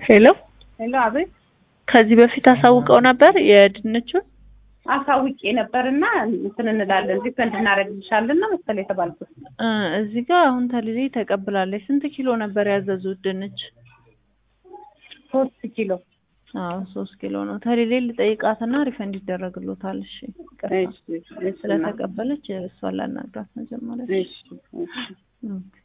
ሄሎ ሄሎ፣ አቤት። ከዚህ በፊት አሳውቀው ነበር የድንቹን? አሳውቄ ነበርና እንትን እንላለን ሪፈንድ እናደርግልሻለን ነው መሰለኝ የተባልኩት። እ እዚህ ጋር አሁን ተልሌ ተቀብላለች። ስንት ኪሎ ነበር ያዘዙት ድንች? ሶስት ኪሎ አዎ ሶስት ኪሎ ነው። ተልሌ ልጠይቃትና ሪፈንድ ይደረግሎታል። እሺ ይቅርታ። እሺ፣ እሺ፣ ስለተቀበለች እሷን ላናግራት መጀመሪያ። እሺ፣ እሺ። ኦኬ